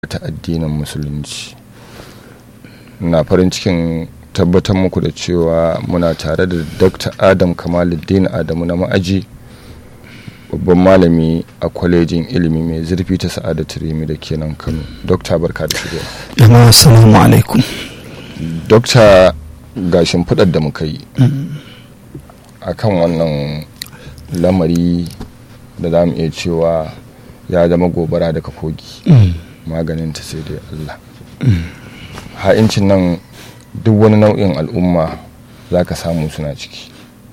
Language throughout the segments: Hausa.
ta addinin musulunci na farin cikin tabbatar muku da cewa muna tare da dr adam kamaluddin adamu na ma'aji babban malami a kwalejin ilimi mai zurfi ta sa'adatu rimi da ke nan kano dokta barka da shigowa jama'a assalamu alaikum dokta ga shimfiɗar da muka yi akan wannan lamari da za mu iya cewa ya zama gobara daga kogi maganin ta sai dai Allah ha'incin nan duk wani nau'in al'umma za ka samu suna ciki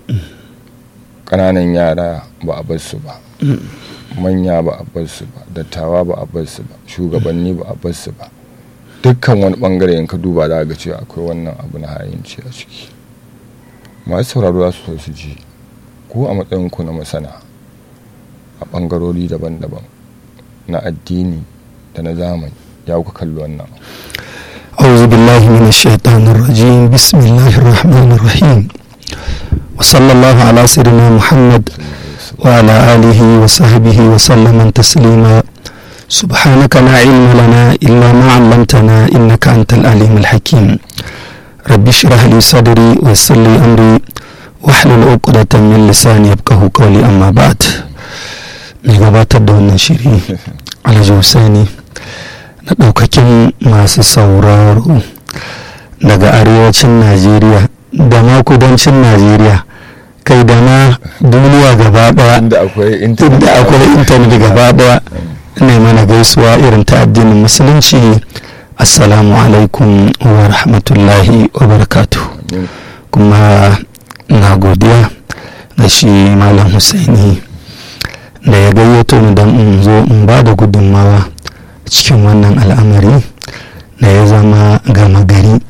ƙananan yara ba a bar su ba manya ba a bar su ba dattawa ba a bar su ba shugabanni ba a bar su ba dukkan wani bangare in ka duba za ga cewa akwai wannan abu na ha'inci a ciki masu sauraro za su so su ji ko a matsayinku na masana a bangarori daban-daban na addini da na zamani ya kuka kalli wannan أعوذ بالله من الشيطان الرجيم بسم الله الرحمن الرحيم وصلى الله على سيدنا محمد وعلى آله وصحبه وسلم تسليما سبحانك لا علم لنا إلا ما علمتنا إنك أنت العليم الحكيم رب اشرح لي صدري ويسر لي أمري واحلل عقدة من لساني يفقه قولي أما بعد mai gabatar da wannan shiri alhaji Hussaini na ɗaukakin masu sauraro daga arewacin najeriya da ma kudancin najeriya kai da ma duniya gaba daya inda akwai inda akwai intanet gaba daya ne mana gaisuwa irin ta addinin musulunci assalamu alaikum wa rahmatullahi wa barakatu kuma na godiya ga shi malam Hussaini da ya gayyato ni don in zo in ba da gudunmawa cikin wannan al'amari da ya zama gama gari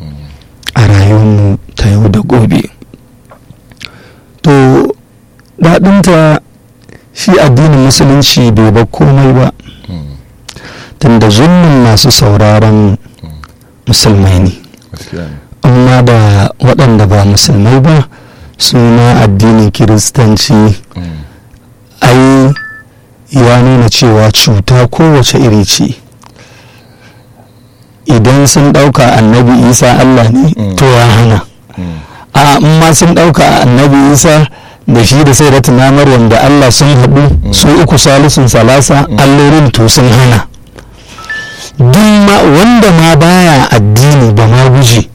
a rayuwarmu ta yau da gobe to daɗinta shi addinin musulunci bai ba komai ba tunda zulmin masu sauraron musulmai ne amma da waɗanda ba musulmai ba suna addinin kiristanci ai ya nuna cewa cuta kowace iri ce idan sun ɗauka annabi isa allah ne to ya hana a ma sun ɗauka annabi isa da shi da sai na maryam da allah sun haɗu su uku salisun salasa allorin to sun hana ma wanda ma baya addini ba ma guji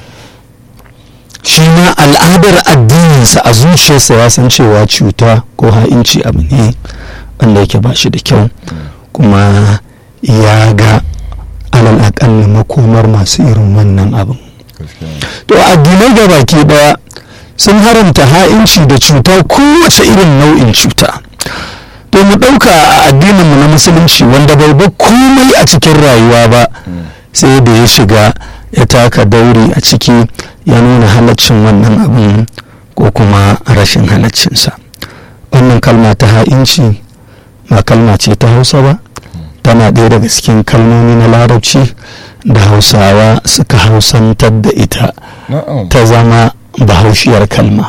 shi ma al'adar addininsa a zuciyarsa ya san cewa cuta ko ha'inci abu ne wanda yake ba shi da kyau kuma ya ga alal akalli makomar masu irin wannan abin to addinai da baki daya sun haramta ha'inci da cuta kowace irin nau'in cuta to mu ɗauka a addininmu na musulunci wanda bai ba komai a cikin rayuwa ba sai da ya shiga ya taka dauri a ciki ya nuna halaccin wannan abin ko kuma rashin halaccinsa wannan kalma ta ha'inci ba kalma ce ta hausa ba tana ɗaya daga cikin kalmomi na larabci da hausawa suka hausantar da ita ta zama bahaushiyar kalma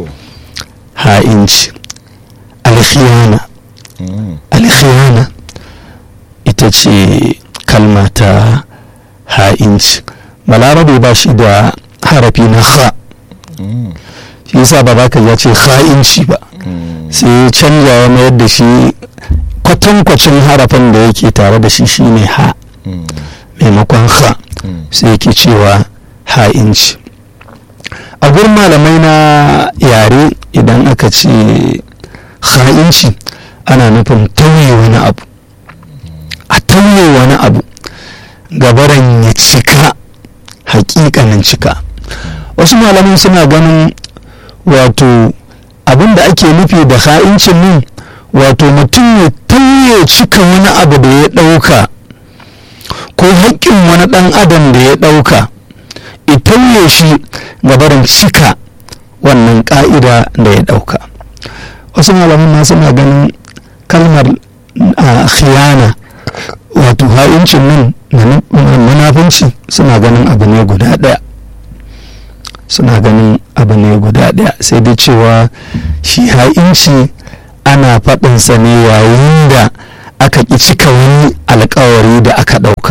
ha'inci alkhiyana alkhiyana ita ce kalma ta ha'inci balarabe ba shi da harafi na ha shi yasa ba baka ya ce ha'inci ba sai canja ya mayar da shi kwatankwacin harafin da yake tare da shi shine ha maimakon ha sai yake cewa ha'inci a gurin malamai na yare idan aka ce ha'inci ana nufin tauye wani abu a tauye wani abu gabaran ya cika hakikanin cika wasu malaman suna ganin wato abin da ake nufi da ha'incin nan wato mutum ya tauye cika wani abu da ya ɗauka ko haƙƙin wani ɗan adam da ya ɗauka ya tauye shi gabarin cika wannan ƙa'ida da ya ɗauka wasu malaman ma suna ganin kalmar a khiyana wato ha'incin nan na munafunci suna ganin abu ne guda ɗaya suna ganin abu ne guda ɗaya sai dai cewa shi ha'inci ana faɗinsa ne yayin da aka ƙi cika wani alkawari da aka ɗauka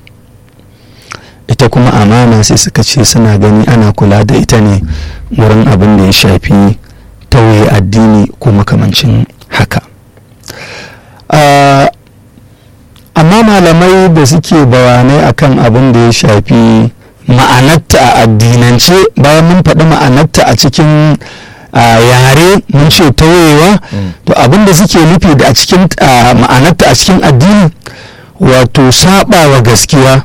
ita kuma amana sai suka ce suna gani ana kula da ita ne wurin abin da ya shafi tauye addini ko makamancin haka amma malamai da suke bayanai akan abin da ya shafi ma'anarta a addinance bayan mun faɗi ma'anarta a cikin yare mun ce tauyewa to abin da suke nufi da a cikin ma'anarta a cikin addini wato saba wa gaskiya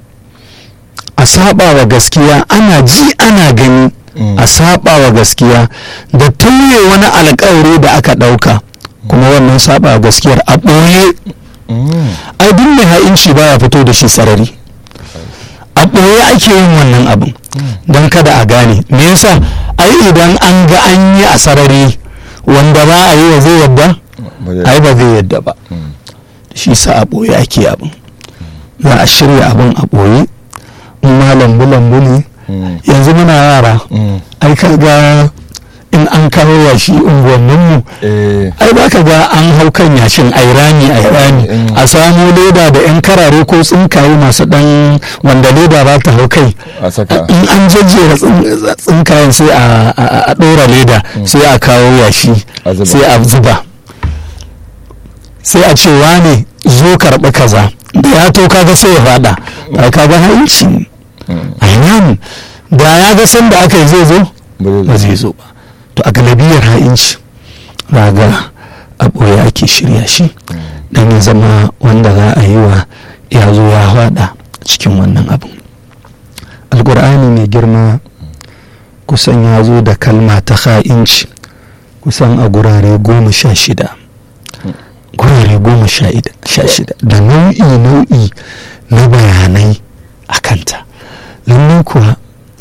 a saba wa gaskiya ana ji ana gani a saba wa gaskiya da tauye wani alkawari da aka ɗauka kuma wannan saba wa gaskiyar a ɓoye ai duk mai ha'inci baya fito da shi sarari a ɓoye ake yin wannan abin don kada a gane me yasa ai idan an ga an yi a sarari wanda ba a yi wa zai yadda ai ba zai yadda ba shi sa a ɓoye ake abin za a shirya abin a ɓoye in ma lambu-lambu ne yanzu muna yara ai ka ga in an kawo yashi unguwanninmu ai ba ka ga an hau kan yashin ai rami ai rami a samu leda da yan karare ko tsinkaye masu dan wanda leda ba ta hau kai in an jejjera tsinkayen sai a ɗora leda sai a kawo yashi sai a zuba sai a ce wane zo karɓi kaza da ya to kaga sai ya fada ba kaga hanci ainihin da ya ga sanda aka yi zai zo ba zai zo ba to a galabiyar ha'inci raga a ɓoye ake shirya shi don ya zama wanda za a yi wa ya zo ya hada cikin wannan abin alkur'ani mai girma kusan ya zo da kalma ta ha'inci kusan a gurare goma sha shida gurare goma sha shida da nau'i nau'i na bayanai a kanta lallai kuwa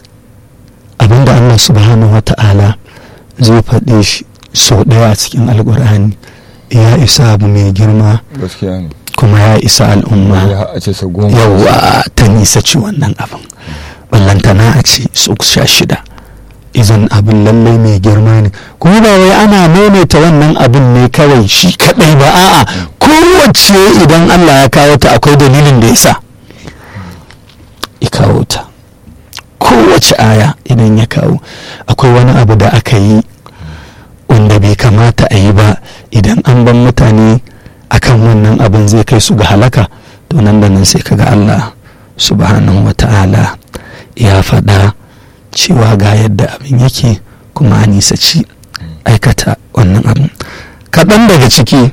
abinda allah subhanahu wa ta'ala zai faɗe shi sau ɗaya a cikin alkur'ani ya isa abu mai girma kuma ya isa al'umma yawa ta nisa ci wannan abin ballantana a ce su sha shida izan abin lallai mai girma ne kuma ba wai ana maimaita wannan abin ne kawai shi kadai ba a'a kowace idan allah ya kawo ta akwai dalilin da ya sa ya kawo ta kowace aya idan ya kawo akwai wani abu da aka yi wanda bai kamata a yi ba idan an ban mutane akan wannan abin zai kai su ga halaka to nan da nan sai kaga Allah subhanahu wa ta'ala ya faɗa cewa ga yadda abin yake kuma a nisaci aikata wannan abin kaɗan daga ciki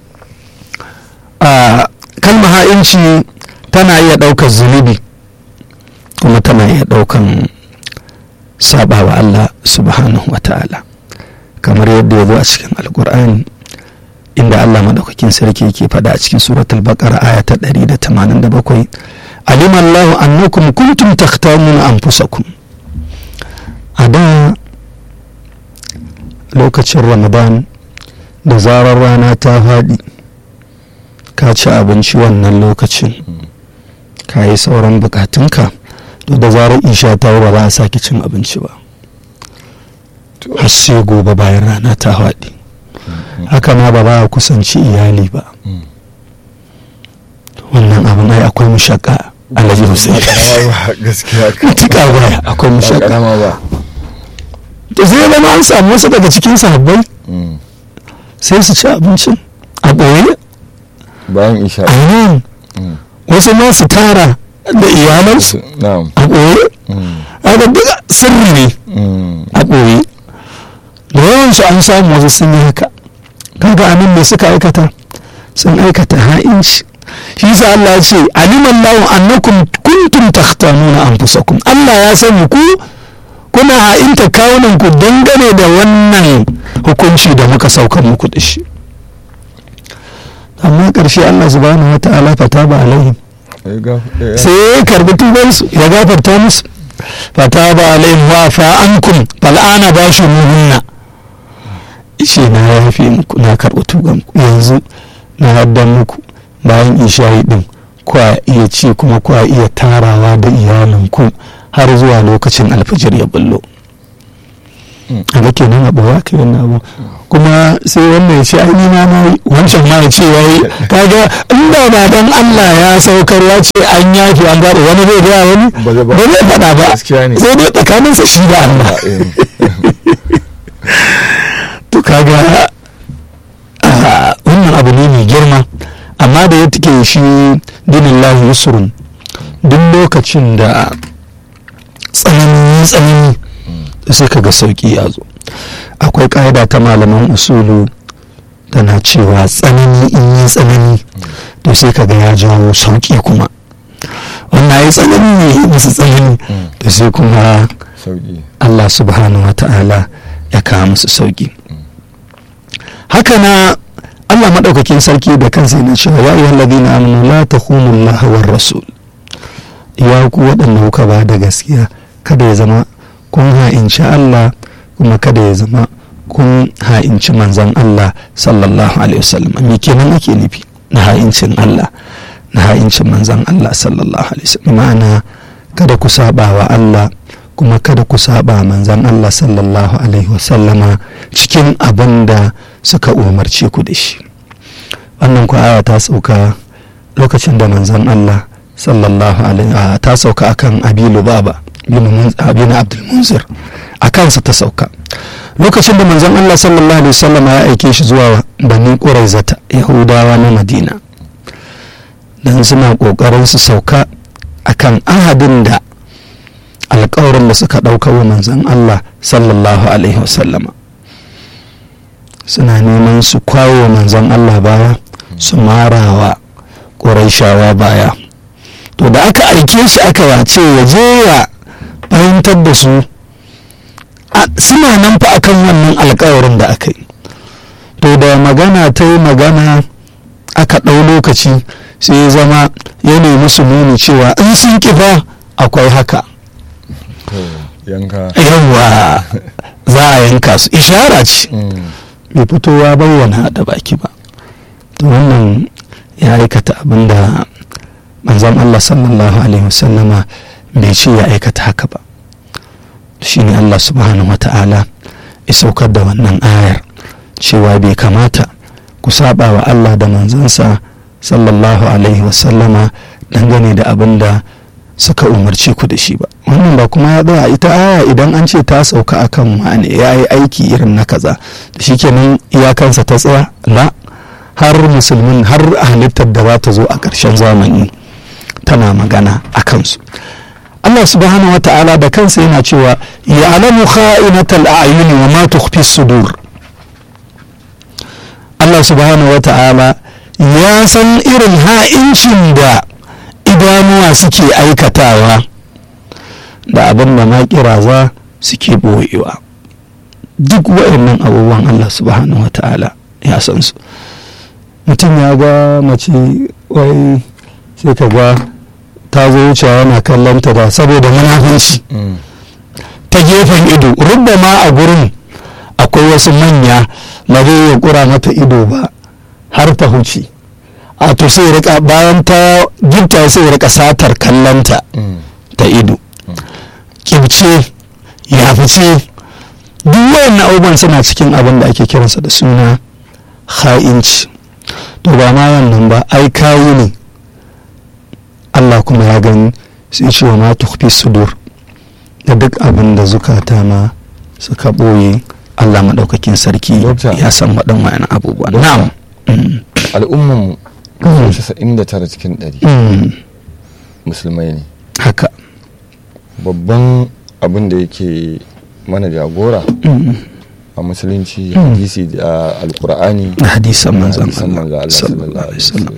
a kalma ha'inci tana iya ɗaukar zunubi kuma tana iya ɗaukan saba wa Allah subhanahu wa ta'ala kamar yadda ya zo a cikin alkur'ani inda Allah madaukakin sarki yake faɗa a cikin suratul baqara aya ta 187 alim Allah annakum kuntum takhtamuna anfusakum a da lokacin ramadan da zarar rana ta faɗi ka ci abinci wannan lokacin ka yi sauran bukatunka to da zarar isha ta ba za a sake cin abinci ba har sai gobe bayan rana ta faɗi haka ma ba ba a kusanci iyali ba wannan abin ai akwai mushaka alhaji hussein gaskiya tuka baya akwai mushaka to sai zama an samu wasu daga cikin sahabbai sai su ci abincin a ɓoye bayan isha a nan wasu ma su tara da iyalansu a ɓoye a ga duka sirri ne a ɓoye da yawansu an samu wasu sun yi haka kaga anan me suka aikata sun aikata ha'inci shi sa Allah ya ce aliman lahu annakum kuntum takhtanuna anfusakum Allah ya sani ku kuna ha'inta kawunan ku dangane da wannan hukunci da muka saukar muku da shi amma ƙarshe Allah subhanahu wata'ala fata ba alaihim sai ya karbi tubansu ya gafarta musu fata ba alaihim wa fa ankum fal'ana ba shi muhunna ishe na yafi muku na karɓi tuban yanzu na haddan muku bayan isha'i din kwa iya ci kuma kwa iya tarawa da iyalinku har zuwa lokacin alfijir ya bullo a ga kenan a ɓoye aka yi wannan abu kuma sai wannan ya ce ai ni ma na yi wancan ma ya ce ya yi kaga inda ba dan Allah ya saukar ya ce an yafi an gaba wani zai gaya wani Ba zai ba. ba zai faɗa ba Gaskiya ne. sai dai tsakaninsa shi da Allah to kaga ah, wannan abu ne mai girma amma da ya take shi dinin lahi yusrun duk lokacin da tsanani tsanani sai kaga sauki ya zo akwai ƙa'ida ta malaman usulu tana cewa tsanani in yi tsanani to sai kaga ya jawo sauki kuma wannan ya tsanani ne musu tsanani to sai kuma sauki Allah subhanahu wa ta'ala ya kawo musu sauki haka na Allah maɗaukakin sarki da kansa yana cewa ya ayyuhal ladina amanu la takhunu Allah war rasul ya ku waɗanda kuka ba da gaskiya kada ya zama kun ha'inci Allah kuma kada ya zama kun ha'inci manzon Allah sallallahu alaihi wasallam me kenan ake nufi na ha'incin Allah na ha'incin manzon Allah sallallahu alaihi wasallam ma'ana kada ku saba wa Allah kuma kada ku saba manzan Allah sallallahu alaihi wasallama cikin abin da suka umarce ku da shi wannan ku aya ta sauka lokacin da manzan Allah sallallahu alaihi a ta sauka akan abilu baba bin abdul munzir a kansa ta sauka lokacin da manzan Allah sallallahu alaihi wasallama ya aike shi zuwa bani quraizata yahudawa na madina dan suna kokarin su sauka akan ahadin da alkawarin da suka ɗauka wa manzan Allah sallallahu Alaihi wasallama suna neman su kwawo wa manzan Allah baya su marawa ƙuraishawa baya to da aka aike shi aka wace ya je ya fahimtar da su suna nan fa akan wannan alkawarin da aka yi to da magana ta yi magana aka ɗau lokaci sai ya zama ya nemi su nuni cewa in sun kifa akwai haka yanka yawwa za a yanka su ishara ce bai fito ya bayyana da baki ba to wannan ya aikata abin da manzon Allah sallallahu alaihi wasallama bai ce ya aikata haka ba shine Allah subhanahu wa ta'ala ya saukar da wannan ayar cewa bai kamata ku saba wa Allah da manzansa sallallahu alaihi wasallama dangane da abin da suka umarci ku da shi ba wannan ba kuma ya tsaya ita aya idan an ce ta sauka akan wane ya yi aiki irin na kaza da shi kenan iyakansa ta tsaya la har musulmin har halittar da za ta zo a ƙarshen zamani tana magana a kansu Allah subhanahu wata'ala da kansa yana cewa ya alamu kha'inatal a'yuni wa ma tukhfi sudur Allah subhanahu wata'ala ya san irin ha'incin da idanuwa suke aikatawa da abin da makiraza suke boyewa duk waɗannan abubuwan Allah subhanahu wata'ala ya san su mutum ya ga mace wai sai ka ga ta zo wucewa yana kallon ta da saboda munafunci ta gefen ido rubda ma a gurin akwai wasu manya ba zai iya kura mata ido ba har ta huce a to sai rika bayan ta gifta sai rika satar kallonta ta ido kibce ya fice duk wayannan abubuwan suna cikin abin da ake kiransa da suna ha'inci to ba ma wannan ba ai kayi ne Allah kuma ya gani sai ce wa ma tukhfi sudur da duk abin da zukata ma suka ɓoye Allah maɗaukakin sarki ya san waɗan wayan abubuwan na'am al'umman casa'in da tara cikin ɗari musulmai ne haka babban abin da yake mana jagora a musulunci hadisi da alkur'ani hadisan manzan Allah sallallahu alaihi wasallam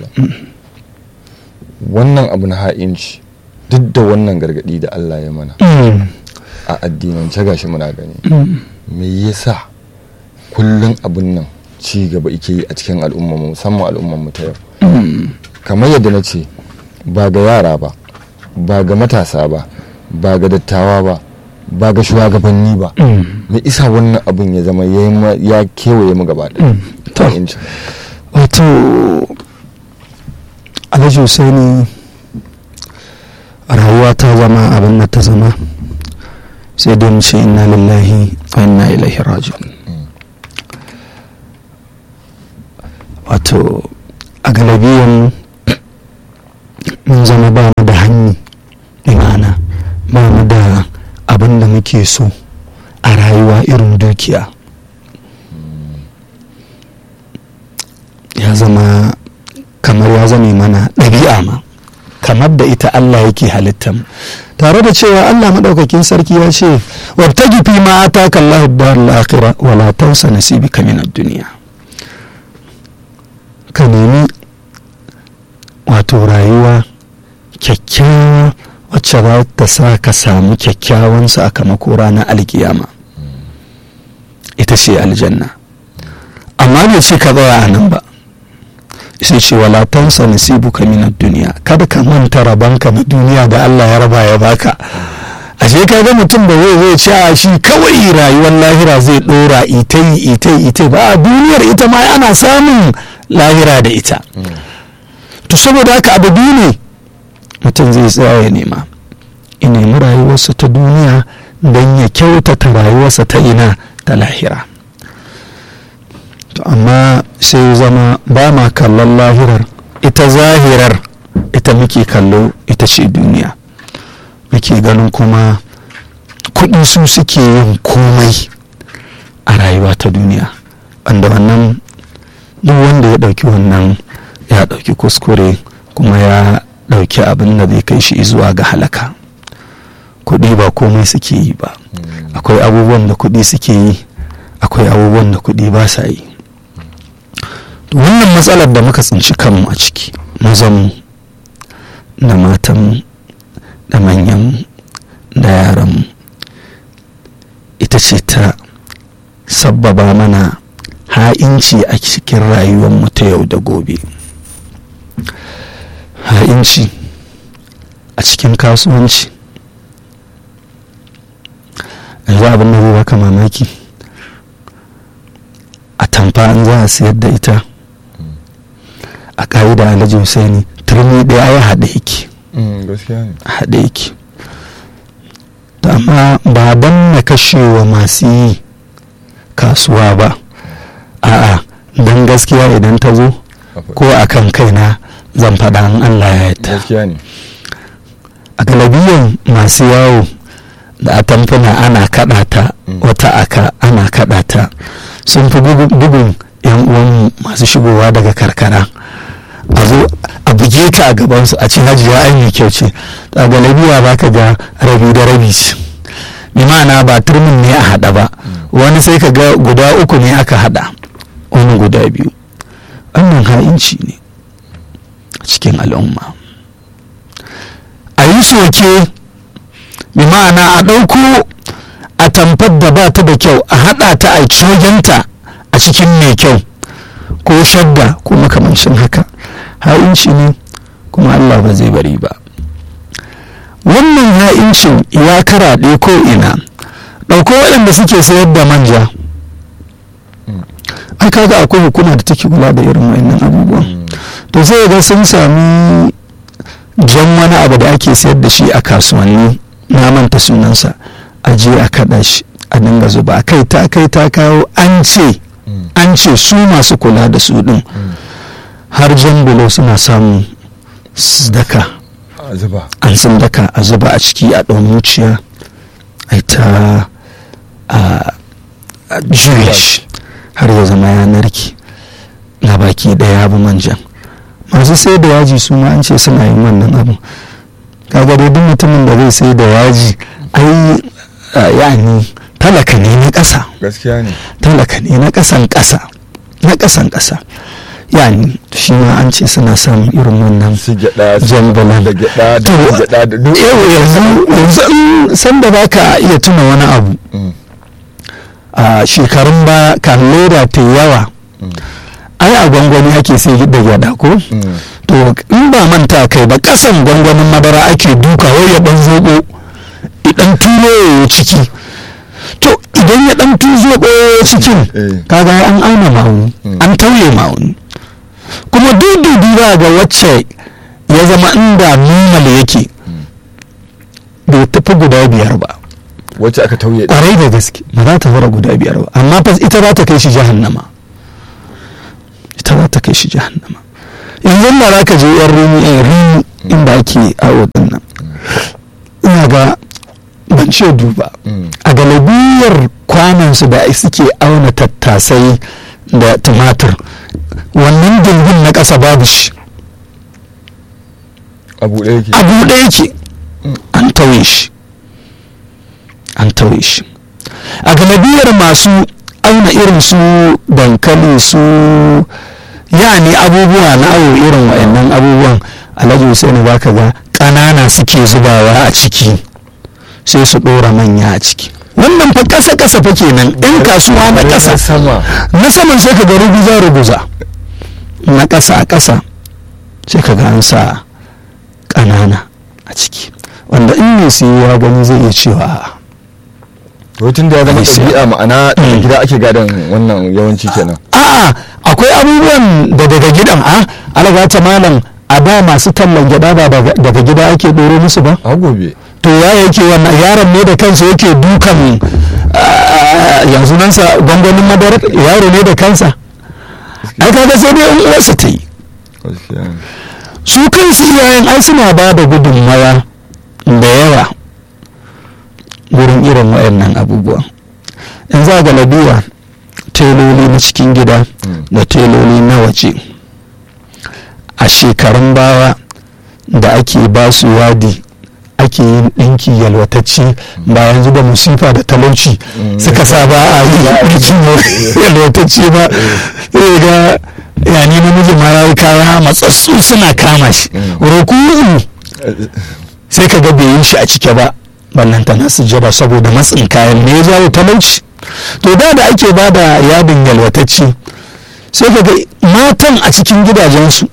wannan abu na ha'inci duk da wannan gargadi da Allah ya mana a addinance gashi muna gani me yasa kullum abin nan ci gaba ike yi a cikin al'umma musamman al'ummar mu ta yau kamar yadda na ce ba ga yara ba ba ga matasa ba ba ga dattawa ba ba ga shugabanni ba me isa wannan abin ya zama ya kewaye mu gaba wato alhaji husaini rayuwa ta zama abin da ta zama sai dai mu ce inna lillahi wa inna ilaihi raji'un wato a galabiyan mun zama ba mu da hanyi imana ba mu da abin da muke so a rayuwa irin dukiya ya zama kamar ya zame mana ɗabi'a ma kamar da ita Allah yake halittar tare da cewa Allah maɗaukakin sarki ya ce wabtagi fi ma ataka Allahu darul akhirah wala tansa nasibika min ad-dunya ka nemi wato rayuwa kyakkyawa wacce za ta sa ka samu kyakkyawan sakamako ranar alkiyama ita ce aljanna amma bai ce ka tsaya a nan ba sai ce wala tansa nasibuka min duniya kada ka manta rabanka na duniya da Allah ya raba ya baka ashe ka ga mutum da zai zai ce a shi kawai rayuwar lahira zai dora itai itai itai ba a duniyar ita ma ana samun lahira da ita to saboda haka abu biyu ne mutum zai tsaya ya nema in nemi rayuwarsa ta duniya don ya kyautata rayuwarsa ta ina ta lahira to amma sai zama ba ma kallon lahirar ita zahirar ita muke kallo ita ce duniya muke ganin kuma kuɗi su suke yin komai a rayuwa ta duniya wanda wannan duk wanda ya ɗauki wannan ya ɗauki kuskure kuma ya ɗauki abin da zai kai shi zuwa ga halaka kuɗi ba komai suke yi ba akwai abubuwan da kuɗi suke yi akwai abubuwan da kuɗi ba sa yi wannan matsalar da muka tsinci kanmu a ciki mazan da matan da manyan da yaran ita ce ta sabbaba mana ha'inci a cikin rayuwarmu ta yau da gobe ha'inci a cikin kasuwanci yanzu abin da zai baka mamaki a tamfa an za a sayar da ita a ƙa'ida alhaji husaini turmi ɗaya ya haɗe yake haɗe yake amma ba don na kashewa masu yi kasuwa ba a'a don gaskiya idan ta zo ko a kan kaina zan faɗa an allah ya yadda a galabiyan masu yawo da atamfuna ana kaɗa ta wata aka ana kaɗa ta sun fi bugun yan uwan masu shigowa daga karkara a zo a buge ka a gabansu a ce hajiya ai mai kyau ce a galabiya ba ka ga rabi da rabi ce bi ma'ana ba turmin ne a haɗa ba wani sai ka ga guda uku ne aka haɗa wani guda biyu wannan ha'inci ne a cikin al'umma a yi soke bi ma'ana a ɗauko a tamfar da ba ta da kyau a haɗa ta a cogenta a cikin mai kyau ko shadda ko makamancin haka ha'inci ne kuma allah ba zai bari ba wannan ha'incin ya karaɗe ko ina ɗauko waɗanda suke sayar da manja an kaga akwai hukuma da take kula da irin wannan abubuwan to sai ga sun sami jan wani abu da ake sayar da shi a kasuwanni na manta sunansa a je a kaɗa shi a dinga zuba kai ta kai ta kawo an ce an ce su masu kula da su ɗin har jan bulo suna samun daka an sun daka a zuba a ciki a ɗan wuciya a ta a juya shi har ya zama ya narke na baki ɗaya abu manjan masu sai da yaji su ma an ce suna yin wannan abu kaga dai duk mutumin da zai sai da yaji ai yani talaka ne na ƙasa gaskiya ne talaka ne na ƙasan ƙasa na ƙasan ƙasa yani shi ma an ce suna samun irin wannan su gyaɗa jambalan da gyaɗa da gyaɗa da duk yau yanzu yanzu sanda ba ka iya tuna wani abu a shekarun ba kan leda ta yawa ai a gwangwani ake sai da gyada ko to in ba manta kai ba kasan gwangwanin madara ake duka wai ya dan zobo idan tulo ya ciki to idan ya dan zobo cikin kaga an auna ma'auni an tauye ma'auni kuma dududu ba ga wacce ya zama inda normal yake bai tafi guda biyar ba wacce aka tauye ɗin. ƙwarai da gaske ba za ta fara guda biyar ba amma fa ita za ta kai shi jahannama ita za ta kai shi jahannama yanzu da za ka je yan rini yan rini inda ake awo din nan ina ga ban ce duba Mm. a galibiyar kwanansu da suke auna tattasai da tumatir wannan dingin na ƙasa babu shi a buɗe yake a buɗe yake an tauye shi an tauye shi a galibiyar masu auna irin su dankali su yani abubuwa na awo irin wa'annan abubuwan alhaji Hussaini ba ka ga ƙanana suke zubawa a ciki sai su ɗora manya a ciki wannan fa ƙasa ƙasa fa kenan ɗan kasuwa na ƙasa sama na saman sai ka ga ruguza ruguza na ƙasa a ƙasa sai ka ga an sa ƙanana a ciki wanda in mai siyowa gani zai iya cewa a'a. to tun da ya zama Ai, sai- ɗabi'a ma'ana daga Mm. gida ake gadon wannan yawanci kenan a'a akwai abubuwan da daga gidan a alagata malam a da masu tallan gyada ba daga daga gida ake ɗoro musu ba a gobe to ya yake wannan yaron ne da kansa yake dukan ah, yanzu nan sa gwangwanin madarar yaro ne da kansa ai kaga sai dai in uwarsa ta yi gaskiya ne. su kansu iyayen ai suna ba da gudunmawa da yawa wurin irin waɗannan abubuwan in za ga labiya teloli na cikin gida Mm. da teloli na waje a shekarun baya da ake ba su wadi ake yin ɗinki yalwatacce ba yanzu da musifa da talauci Mm. suka sa ba a yi ɗinki yalwatacce ba sai ga yani namiji ma ya yi kaya matsatsu suna kama shi Mm. roku sai ka ga bai yi shi a cike ba ballanta na sujjada saboda matsin kayan ne ya jawo talauci to da da ake ba da yadin yalwatacce sai ka ga matan a cikin gidajensu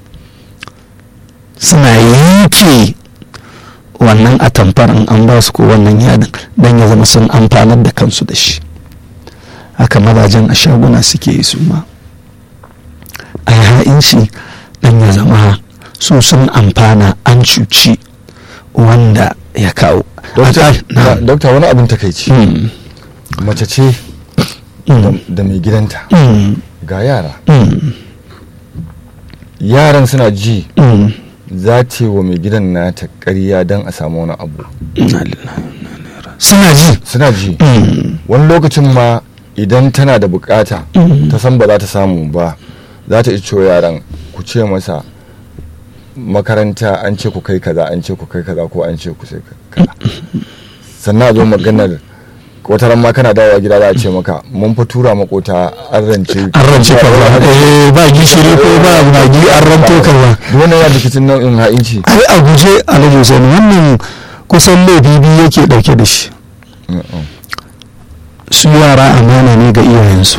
suna yanke wannan atamfar in an ba su ko wannan yadin don ya zama sun amfanar da kansu da shi haka mazajen a shaguna suke yi su ma a yi ha'inci don ya zama su sun amfana an cuci wanda ya kawo dokta Haka- na- dokta wani abin takaici Mm, mace ce mm, da mai gidanta mm, ga yara mm, yaran suna ji mm. za ta yi wa mai gidan nata ƙarya don a samu wani abu Inna lillahi wa inna ilaihi raji'un. suna ji suna ji Mm, wani lokacin ma idan tana da bukata Mm. ta san ba za ta samu ba za ta ico yaran ku ce masa makaranta an ce ku kai kaza an ce ku kai kaza ko an ce ku sai kaza sannan a zo maganar wata ran ma kana dawowa gida za a ce maka mun fa tura makota an rance an rance kaza eh ba gishiri ko ba magi an ranto kaza duk wannan yana cikin nau'in ha'inci ai a guje alhaji Hussein wannan kusan laifi biyu yake dauke da shi Mm-mm. su yara amana ne ga iyayensu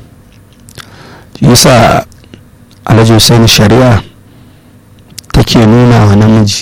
yasa alhaji Hussein shari'a take nuna wa namiji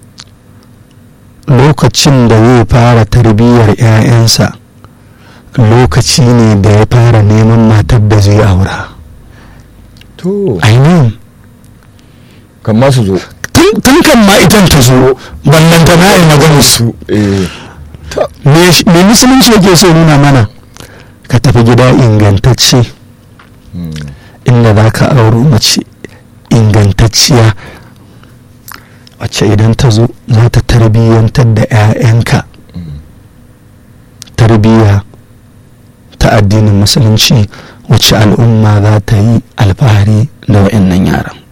lokacin da zai fara tarbiyyar 'ya'yansa lokaci ne da ya fara neman matar da zai aura to ainihin kan ma su zo tun tun kan ma itan ta zo ballanta na yi magana su eh me sh- me musulunci yake so nuna mana ka tafi gida ingantacce mm. inda za ka auro mace ingantacciya wacce idan ta zo za ta tarbiyyantar da 'ya'yanka Mm. tarbiyya ta addinin musulunci wacce al'umma za ta yi alfahari da wa'annan yaran